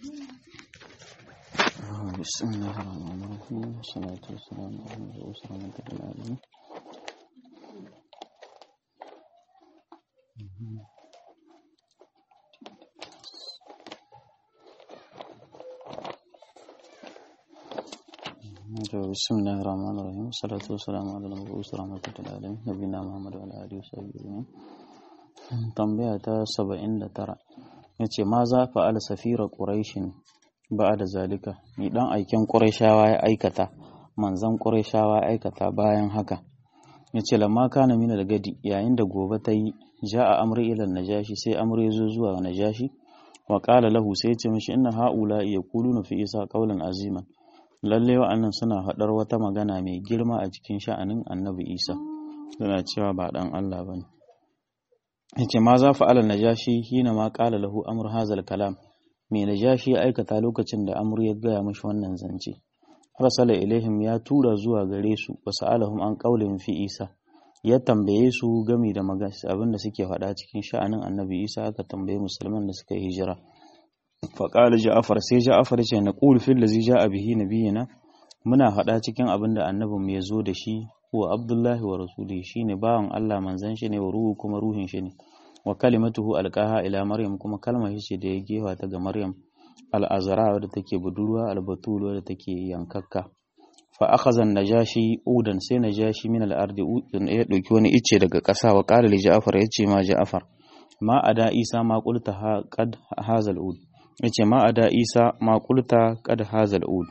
بسم الله الرحمن الرحيم والصلاة والسلام على رسول رحمة العالمين بسم الله الرحمن الرحيم والصلاة والسلام على المبعوث رحمة العالمين نبينا محمد وعلى آله وصحبه أجمعين tambaya ta saba'in da tara ya ce ma za fa'ala safira ƙuraishin ba da zalika ni dan aiken ƙuraishawa ya aikata manzan ƙuraishawa ya aikata bayan haka ya ce lamma kana mina da gadi yayin da gobe ta yi ja a amri ilan najashi sai amri ya zo zuwa najashi wa ƙala lahu sai ya ce mishi inna ha'ula iya kulu fi isa ƙaulan aziman lalle wa'annan suna haɗar wata magana mai girma a cikin sha'anin annabi isa suna cewa ba ɗan allah ba ne yace ma za fa alal najashi hina ma qala lahu amr hazal kalam me najashi ya aikata lokacin da amr ya gaya mashi wannan zance arsala ilaihim ya tura zuwa gare su wa sa'alahum an qawlin fi isa ya tambaye su game da abin da suke faɗa cikin sha'anin annabi isa aka tambaye musulman da suka yi hijira fa qala ja'far sai ja'far ce na qul fil ladzi ja'a bihi nabiyina muna faɗa cikin abin da annabinmu ya zo da shi huwa abdullahi wa rasuli shine bawan Allah manzon shi ne wa ruhu kuma ruhin shi ne wa kalimatuhu alqaha ila maryam kuma kalmar shi ce da ya gewa ta ga maryam al-azra wadda take budurwa al-batul wadda take yankakka fa akhadha an-najashi udan sai najashi min al-ardi udan ya dauki wani icce daga ƙasa wa qala li ja'far yace ma ja'far ma ada isa ma qulta qad hazal ud yace ma ada isa ma qulta qad hazal ud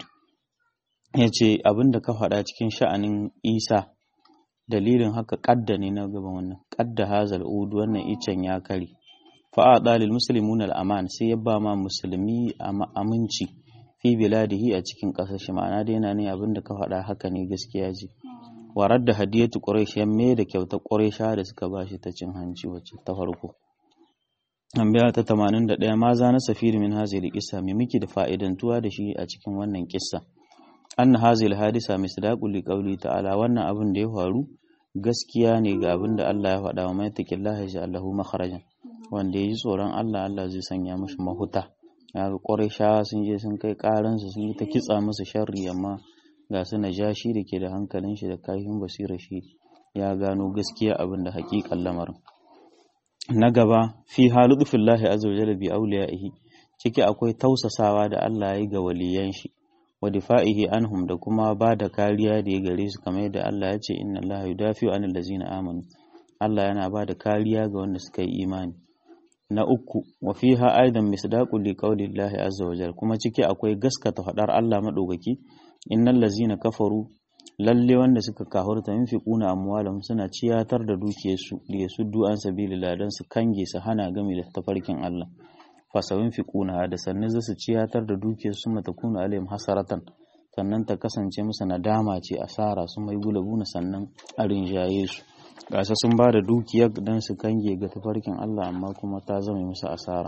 yace abinda ka faɗa cikin sha'anin isa dalilin haka kadda ne na gaban wannan kadda hazal ud wannan icen ya kare fa adalil muslimun al aman sai ya ba ma musulmi aminci fi biladihi a cikin kasar shi ma'ana dai yana ne abinda ka faɗa haka ne gaskiya ce warar da hadiyatu quraish ya mai da kyautar quraisha da suka bashi ta cin hanci wacce ta farko tambaya ta 81 ma za na safiri min hazil qissa me miki da fa'idantuwa da shi a cikin wannan kissa anna hazil hadisa misdaqul liqauli ta'ala wannan abin da ya faru gaskiya ne ga abin da Allah ya faɗa wa mai taqillahi ja Allahu makharajan wanda yayi tsoron Allah Allah zai sanya mashi mahuta ya ga Qurayshawa sun je sun kai karan su sun yi ta kitsa musu sharri amma ga su najashi da ke da hankalin shi da kayan basira shi ya gano gaskiya abin da haƙiƙan lamarin na gaba fi halu fillahi azza wa jalla bi awliyaihi ciki akwai tausasawa da Allah ya yi ga waliyan shi wa difa'ihi anhum da kuma ba da kariya da ya gare su kamar yadda Allah ya ce inna Allah yudafi'u anil ladzina amanu Allah yana ba da kariya ga wanda suka yi imani na uku wa fiha aidan misdaqu li qawli Allah azza wa jalla kuma ciki akwai gaskata fadar Allah madaukaki innal ladzina kafaru lalle wanda suka kahurta yunfiquna amwalahum suna ciyatar da dukiyarsu li yasuddu an sabilillah dan su kange su hana game da tafarkin Allah fasawin fiƙuna da sannan za su ciyatar da dukiyar su mata kuna alayhim hasaratan sannan ta kasance musu nadama ce asara su mai gulabuna sannan a rinjaye su gasa sun ba da dukiyar don su kange ga tafarkin Allah amma kuma ta zama musu asara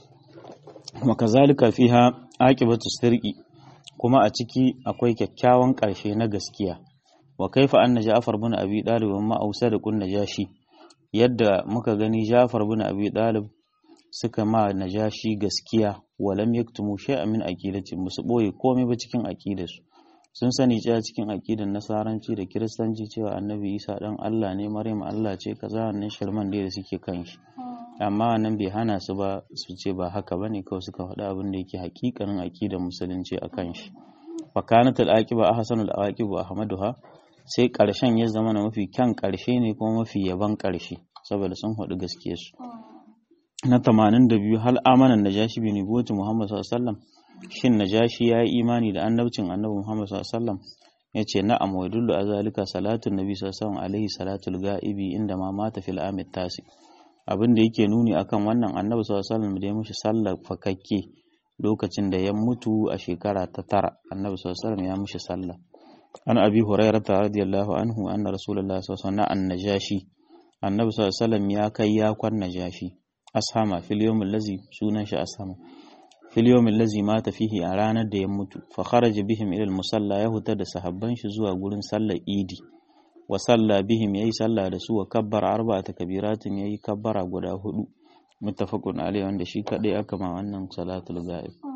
kuma kazalika fiha aqibatu sirqi kuma a ciki akwai kyakkyawan ƙarshe na gaskiya wa kaifa anna Ja'far bin Abi Talib ma ausa da kunna jashi yadda muka gani Ja'far bin Abi Talib suka ma najashi gaskiya walam yaktumu shay'an min aqidati musu boye komai ba cikin aqidarsu sun sani cewa cikin aqidar nasaranci da kiristanci cewa annabi Isa dan Allah ne Maryam Allah ce kaza wannan shirman da suke kan shi amma wannan bai hana su ba su ce ba haka bane kawai suka faɗa abin da yake hakikanin aqidar musulunci akan shi fa kanat al-aqiba ahsanul awaqib wa ahmaduha sai karshen ya zama na mafi kyan karshe ne kuma mafi yaban karshe saboda sun haɗu gaskiyarsu na tamanin da biyu hal amanan najashi bi nubuwati Muhammad sallallahu alaihi wasallam shin najashi ya yi imani da annabcin annabi Muhammad sallallahu alaihi wasallam yace na'am wa dullu azalika salatu nabi sallallahu alaihi salatul ga'ibi inda ma mata fil amit tasi abin da yake nuni akan wannan annabi sallallahu alaihi wasallam da ya mishi sallar fakakke lokacin da ya mutu a shekara ta tara annabi sallallahu alaihi wasallam ya mishi sallah an abi hurairah radiyallahu anhu anna rasulullahi sallallahu alaihi wasallam an najashi annabi sallallahu alaihi wasallam ya kai ya kwan najashi ashama fil yawmil ladzi sunan shi ashama fil yawmil ladzi mata fihi a ranar da ya mutu fa kharaja bihim ila al musalla ya huta da sahabban shi zuwa gurin sallar idi wa salla bihim yayi sallah da su wa kabbara arba'ata kabiratin yayi kabbara guda hudu muttafaqun alaihi wanda shi kadai aka ma wannan salatul ghaib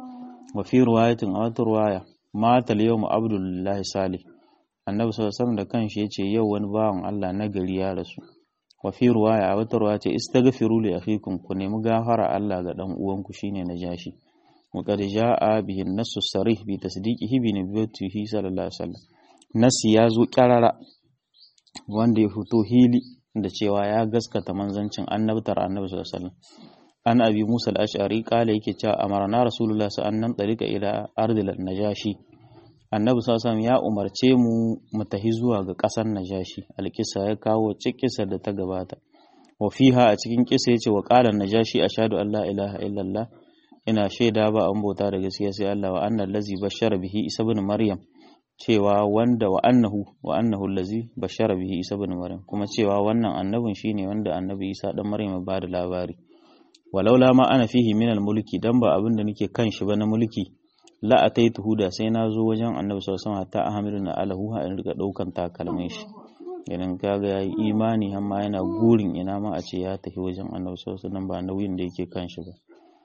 wa fi riwayatin a wata riwaya matal yawmu abdullahi salih annabi sallallahu alaihi da kanshi yace yau wani bawan Allah na gari ya rasu wa fi riwaya a wata riwaya ce istaghfiru li akhikum ku nemi gafara Allah ga dan uwanku shine najashi wa qad jaa bihi an-nass sarih bi tasdiqihi bi nabiyyatihi sallallahu alaihi wasallam nasi ya zo kyarara wanda ya fito hili da cewa ya gaskata manzancin annabtar annabi sallallahu alaihi wasallam an abi musa al-ash'ari kala yake cewa amarna rasulullah sallallahu alaihi wasallam ila ardil najashi annabi sallallahu ya umarce mu mu tahi zuwa ga ƙasar najashi alkisa ya kawo cikisa da ta gabata wa fiha a cikin kisa yace wa qala najashi ashhadu an la ilaha illallah ina shaida ba an bauta da gaskiya sai Allah wa annal ladzi bashara bihi isa ibn maryam cewa wanda wa annahu wa annahu allazi bashara bihi isa ibn maryam kuma cewa wannan annabin shine wanda annabi isa dan maryam ba da labari walaula ma ana fihi min mulki dan ba abin da nake kan shi ba na mulki la ataituhu da sai na zo wajen annabi sallallahu alaihi wasallam hatta ahmilu na alahu ha in riga daukan takalmin shi idan kaga yayi imani amma yana gurin ina ma a ce ya tafi wajen annabi sallallahu alaihi wasallam ba nauyin da yake kan shi ba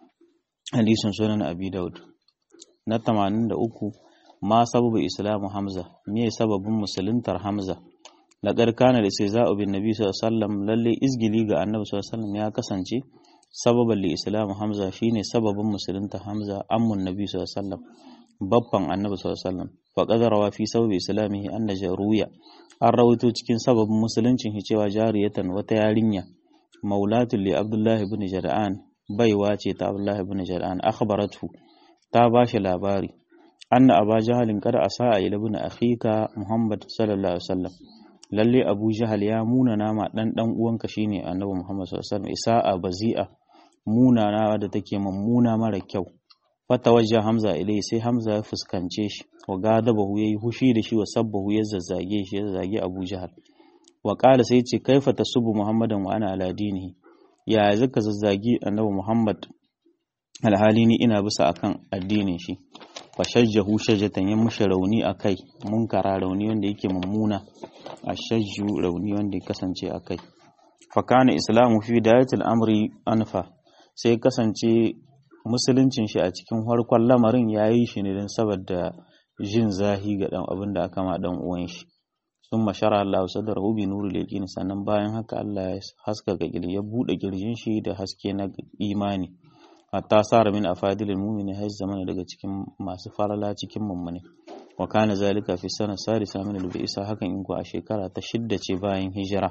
hadisin sunan abi daud na 83 ma sababu islamu hamza me sababin musuluntar hamza laqad kana da sai za'u bin nabi sallallahu alaihi wasallam lalle izgili ga annabi sallallahu alaihi wasallam ya kasance sababan li islamu hamza shine sababin musulunta hamza ammun nabi sallallahu alaihi wasallam babban annabi sallallahu alaihi wasallam fa qadara fi sababi islamihi anna jaruya an rawaito cikin sababin musuluncin shi cewa jariyatan wata yarinya maulatul li abdullahi ibn jar'an baiwa ce ta abdullahi ibn jar'an akhbaratu ta bashi labari anna aba jahalin kada asa ila ibn akhika muhammad sallallahu alaihi wasallam lalle abu jahal ya muna nama dan dan uwanka shine annabi muhammad sallallahu alaihi wasallam isa'a bazi'a muna na da take mummuna mara kyau fata wajja hamza ilai sai hamza ya fuskance shi wa gadabahu yayi hushi da shi wa sabbahu ya zazzage shi ya zage abu jahal wa qala sai ce kaifa tasubu muhammadan wa ana ala dinihi ya zaka zazzagi annabi muhammad alhali ni ina bisa akan addinin shi fa shajjahu shajjatan ya mushi rauni akai munkara rauni wanda yake mummuna ashajju rauni wanda ya kasance akai fa kana islamu fi dayatil amri anfa sai kasance musuluncin shi a cikin harkon lamarin ya yi shi ne don saboda jin zahi ga dan abin da aka ma dan uwan shi sun mashara Allah sadar hubi nuru leƙin sannan bayan haka Allah ya haska ga ya buɗe kirjin shi da haske na imani hatta sara min afadilil mu'mini hay zamana daga cikin masu farala cikin mummune wa kana zalika fi sana sadisa min al-bi'sa hakan in ku a shekara ta shidda ce bayan hijira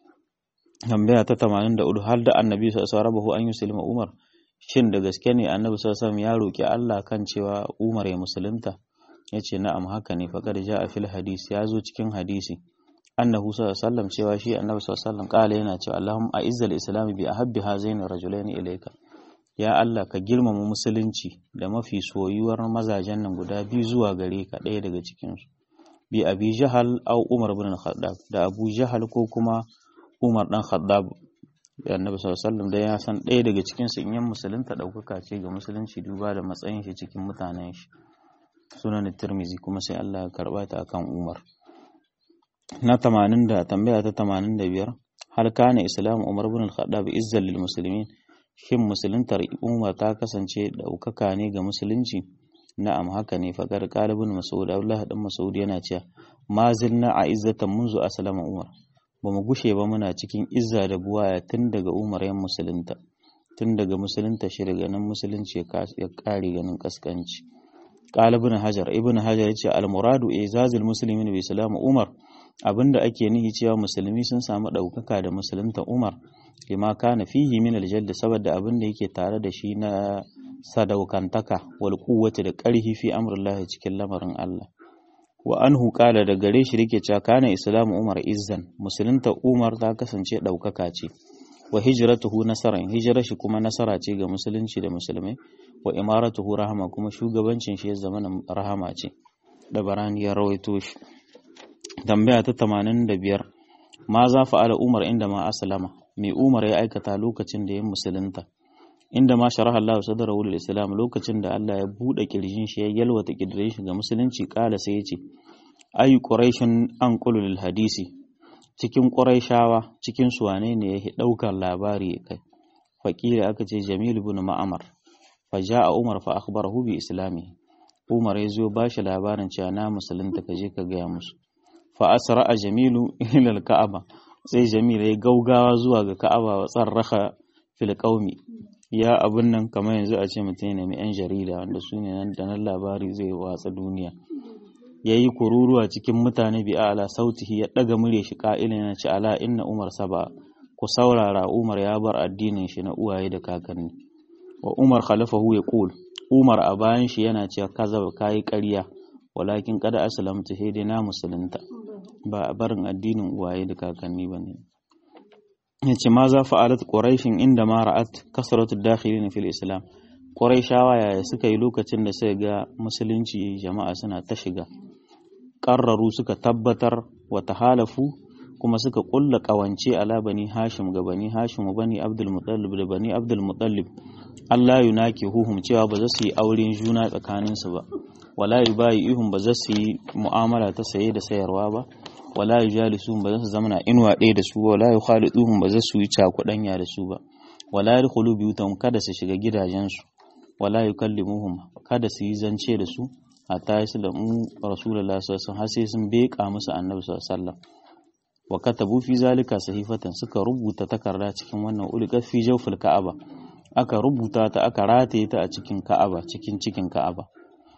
tambaya ta 84 har da annabi sallallahu alaihi an yuslima umar shin da gaske ne annabi sallallahu ya roki Allah kan cewa umar ya musulunta yace na'am haka ne faqad ja'a fil hadisi ya zo cikin hadisi annahu sallallahu alaihi cewa shi annabi sallallahu alaihi yana cewa Allahumma a'izzal islam bi ahabbi hazaini rajulaini ilayka ya Allah ka girmama musulunci da mafi soyuwar mazajen nan guda biyu zuwa gare ka ɗaya daga cikinsu bi abi jahal au umar bin khattab da abu jahal ko kuma umar dan khattab da annabi sallallahu alaihi wasallam da ya san ɗaya daga cikin su in yan musulunta ɗaukaka ce ga musulunci duba da matsayin shi cikin mutanen shi sunan tirmizi kuma sai Allah ya karba ta akan umar na 80 da tambaya ta 85 hal kana islam umar bin al-khattab izzal lil muslimin shin musuluntar umar ta kasance ɗaukaka ne ga musulunci na'am haka ne faƙar ƙalibin mas'ud abdullahi dan mas'ud yana cewa ma zilna a izzatan munzu aslama umar ba mu gushe ba muna cikin izza da buwaya tun daga umar yan musulunta tun daga musulunta shi daga nan musulunci ya ƙare ganin kaskanci ƙalibin hajar ibn hajar ya ce al-muradu izazil muslimin bi islam umar abinda ake nihi cewa musulmi sun samu ɗaukaka da musulunta umar lima kana fihi min aljalda saboda abin da yake tare da shi na sadaukantaka wal quwwati da ƙarfi fi amrillahi cikin lamarin Allah wa anhu qala da gare shi rike cewa kana islamu umar izzan musulunta umar ta kasance ɗaukaka ce wa hijratuhu nasaran hijrar shi kuma nasara ce ga musulunci da musulmai wa imaratuhu rahama kuma shugabancin shi ya zama rahama ce da barani ya rawaito shi tambaya ta 85 ma za fa'ala umar inda ma aslama mai Umar ya aikata lokacin da ya musulunta inda ma sharaha Allah sadrahu lil Islam lokacin da Allah ya bude kirjin shi ya yalwata kirjin shi ga musulunci kala sai ya ce ayu quraishun an lil hadisi cikin quraishawa cikin su wane ne yake daukar labari kai fakira aka ce Jamil ibn Ma'amar fa ja'a umar fa akhbarahu bi islami umar ya zo ba shi labarin cewa na musulunta ka je ka gaya musu fa asra a jamilu ila al-ka'aba sai jamil ya gaugawa zuwa ga ka'aba wa tsarraha fil qaumi ya abun nan kamar yanzu a ce mutum ne mai yan jarida wanda su ne nan da nan labari zai watsa duniya ya yi kururuwa cikin mutane bi ala sautihi ya ɗaga murya shi ƙa'ilin ya ce ala inna umar saba ku saurara umar ya bar addinin shi na uwaye da kakanni wa umar khalafahu ya qul umar a bayan shi yana cewa kaza kayi ƙarya walakin kada aslamtu sai dai na musulunta ba a barin addinin uwaye da kakanni bane yace ma za fa'alat quraishin inda ma ra'at kasratu dakhilin fil islam quraishawa yaya suka yi lokacin da suka ga musulunci jama'a suna ta shiga qarraru suka tabbatar wa tahalafu kuma suka kulla kawance ala bani hashim ga bani hashim bani abdul muttalib da bani abdul muttalib Allah yunaki huhum cewa ba za su yi auren juna tsakaninsu ba wala yubayi ihum ba za su yi mu'amala ta saye da sayarwa ba wala yujalisuhum ba za su zamana inuwa ɗaya da su ba wala yukhaliduhum ba za su yi cakuɗanya da su ba wala yadkhulu biyutahum kada su shiga gidajensu wala yukallimuhum kada su yi zance da su hatta yaslamu rasulullahi sallallahu alaihi wasallam har sai sun beka musu annabi sallallahu alaihi wasallam wa katabu fi zalika sahifatan suka rubuta takarda cikin wannan ulqa fi jawfil ka'aba aka rubuta ta aka rataye ta a cikin ka'aba cikin cikin ka'aba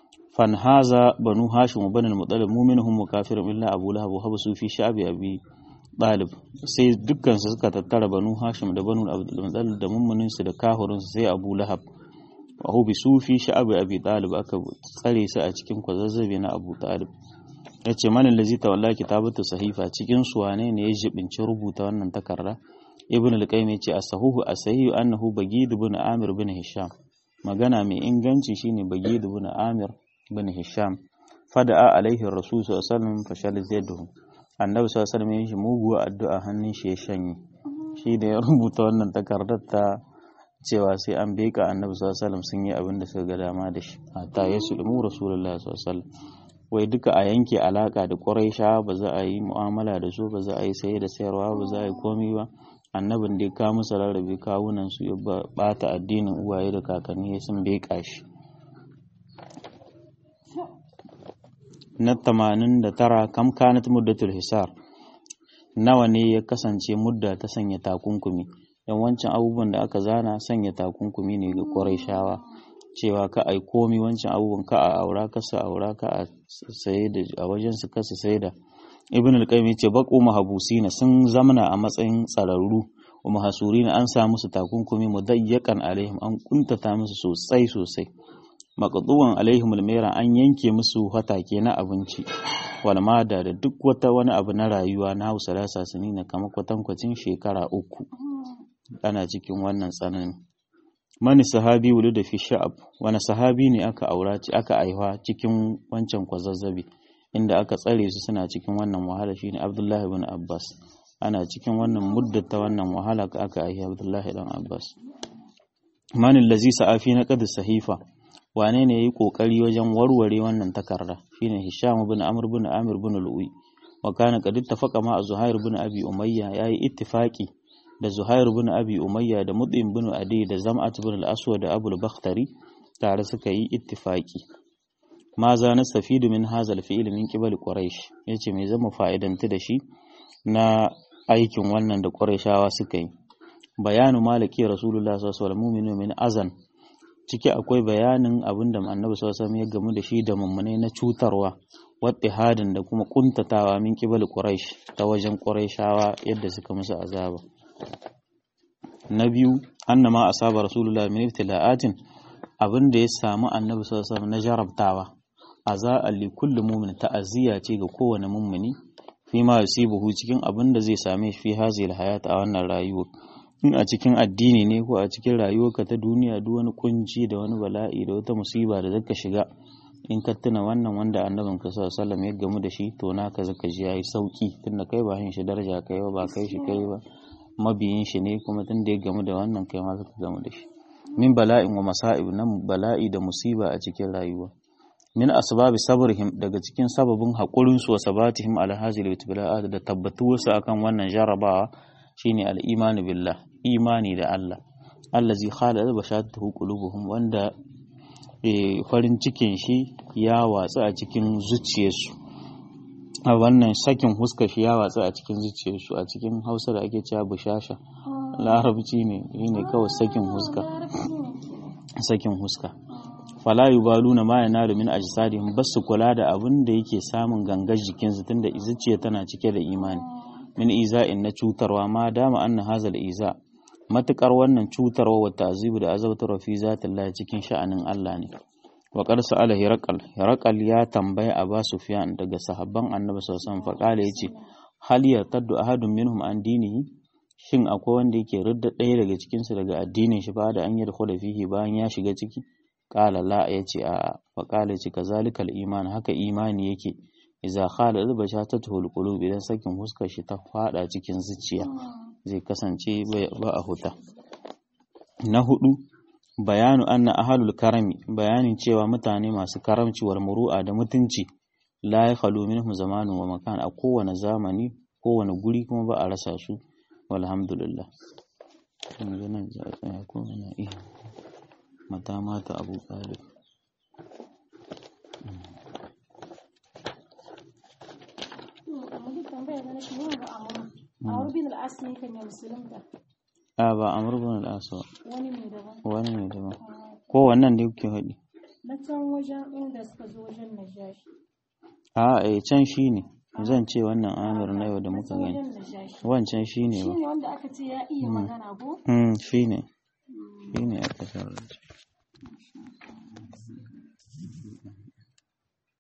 fanhaza banu hashim banu al-muttalib mu'minuhum wa kafirun illa abu lahab wa habsu fi sha'bi abi talib sai dukkan su suka tattara banu hashim da banu abdul muttalib da mummunin su da kafirin su sai abu lahab wa hubisu fi sha'bi abi talib aka tsare su a cikin kwazazzabe na abu talib yace manin lazi tawalla kitabatu sahifa cikin su wane ne ya jibinci rubuta wannan takarda ibn al-qayyim yace as-sahuhu as-sahihu annahu bagid ibn amir ibn hisham magana mai inganci shine bagid ibn amir ibn hisham fada'a alaihi rasul sallallahu alaihi wasallam fashal zaiduhu annabi sallallahu alaihi wasallam yayi muguwa addu'a hannun shi ya shanye shi da ya rubuta wannan takardar ta cewa sai an beka annabi sallallahu alaihi wasallam sun yi abin da suka ga dama da shi hatta yasulmu rasulullahi sallallahu alaihi wasallam wai duka a yanke alaka da ƙuraisha ba za a yi mu'amala da su ba za a yi saye da sayarwa ba za a yi komi ba annabin da ya kawo musu rarrabe kawunan su ya bata addinin uwaye da kakanni sun beka shi na tamanin da tara kam kanat muddatul hisar nawa ne ya kasance mudda ta sanya takunkumi don wancan abubuwan da aka zana sanya takunkumi ne ga ƙuraishawa cewa ka ai komi wancan abubuwan ka a aura ka sa aura ka a saye da a wajen su kasa sai da ibn al-qayyim yace baqu mahabusina sun zamana a matsayin tsararru wa mahasurina an sa musu takunkumi mudayyakan alaihim an kuntata musu sosai sosai maqduwan alaihim al an yanke musu hatake na abinci wal mada da duk wata wani abu na rayuwa na Hausa da sasanina kamar kwatankwacin shekara uku ana cikin wannan tsananin mani sahabi wulu da fi sha'ab wani sahabi ne aka aura aka aiwa cikin wancan kwazazzabi inda aka tsare su suna cikin wannan wahala shine Abdullahi ibn Abbas ana cikin wannan muddata wannan wahala ka aka aiwa Abdullahi dan Abbas manin lazi sa'afi na qad sahifa wane ne yayi kokari wajen warware wannan takarda shine Hisham ibn Amr ibn Amir ibn Lu'ay wa kana qad ittafaqa ma Zuhair ibn Abi Umayya yayi ittifaqi da Zuhair bin Abi Umayya da Mut'im bin Adi da Zam'at bin al-Aswad da Abu al-Bakhtari tare suka yi ittifaki ma za na safidu min hazal fi'il min qibal Quraysh yace me zama fa'idanta da shi na aikin wannan da Qurayshawa suka yi bayanu malaki Rasulullah sallallahu alaihi wasallam min azan ciki akwai bayanin abinda Annabi sallallahu alaihi wasallam ya gamu da shi da mummune na cutarwa wattihadin da kuma kuntatawa min qibal Quraysh ta wajen Qurayshawa yadda suka musu azaba na biyu annama asaba rasulullah min ibtila'atin abin da ya samu annabi sallallahu alaihi na jarabtawa azaa li kulli mu'min ta'aziyya ce ga kowane mummuni fi ma yusibuhu cikin abin da zai same shi fi hazil hayat a wannan rayuwa in a cikin addini ne ko a cikin rayuwarka ta duniya duk wani kunci da wani bala'i da wata musiba da zaka shiga in ka tuna wannan wanda annabin ka sallallahu alaihi wasallam ya gamu da shi to naka zaka ji yayi sauki tunda kai ba hin shi daraja kai ba ba kai shi kai ba mabiyin shi ne kuma tun da ya gamu da wannan kai ma zaka gamu da shi min bala'in wa masa'ib nan bala'i da musiba a cikin rayuwa min asbabi sabrihim daga cikin sababin haƙurin su wa sabatihim ala hazil ibtila'at da tabbatuwar su akan wannan jarabawa shine al-iman billah imani da Allah allazi khala bashatuhu qulubuhum wanda farin cikin shi ya watsa a cikin zuciyarsu a wannan sakin huska shi ya watsa a cikin zuciyarsu a cikin hausa da ake cewa bushasha larabci ne ne kawai sakin huska sakin huska fala yubaluna ma yanalu min ajsadihim basu kula da abin da yake samun gangar jikinsu tunda zuciya tana cike da imani min iza'in na cutarwa ma dama anna hazal iza matukar wannan cutarwa wa ta'zibu da azabtarwa fi zatillah cikin sha'anin Allah ne wa qad sa'ala hiraqal hiraqal ya tambaya Aba Sufyan daga sahabban Annabi sallallahu alaihi wasallam faqala yace hal yartaddu ahadun minhum an dinihi shin akwai wanda yake ridda ɗaya daga cikin su daga addinin shi ba da an yi da fihi bayan ya shiga ciki qala la yace a fa qala yace kazalikal iman haka imani yake idza khala albashatatu alqulub idan sakin huskar shi ta fada cikin zuciya zai kasance ba a huta na hudu bayanu anna ahlul karami bayanin cewa mutane masu karamci wal muru'a da mutunci la yakhlu minhum zamanun wa makan a kowane zamani kowane guri kuma ba a rasa su walhamdulillah yanzu nan za a tsaya ko na iya mata mata abu talib a ba amur bin al'asa wani ne daban ko wannan da kuke haɗi na can wajen inda suka zo wajen najashi a eh can shi ne zan ce wannan amir na yau da muka gani wancan shi ne ba shi ne wanda aka ce ya iya magana ko shi ne shi ne aka sarar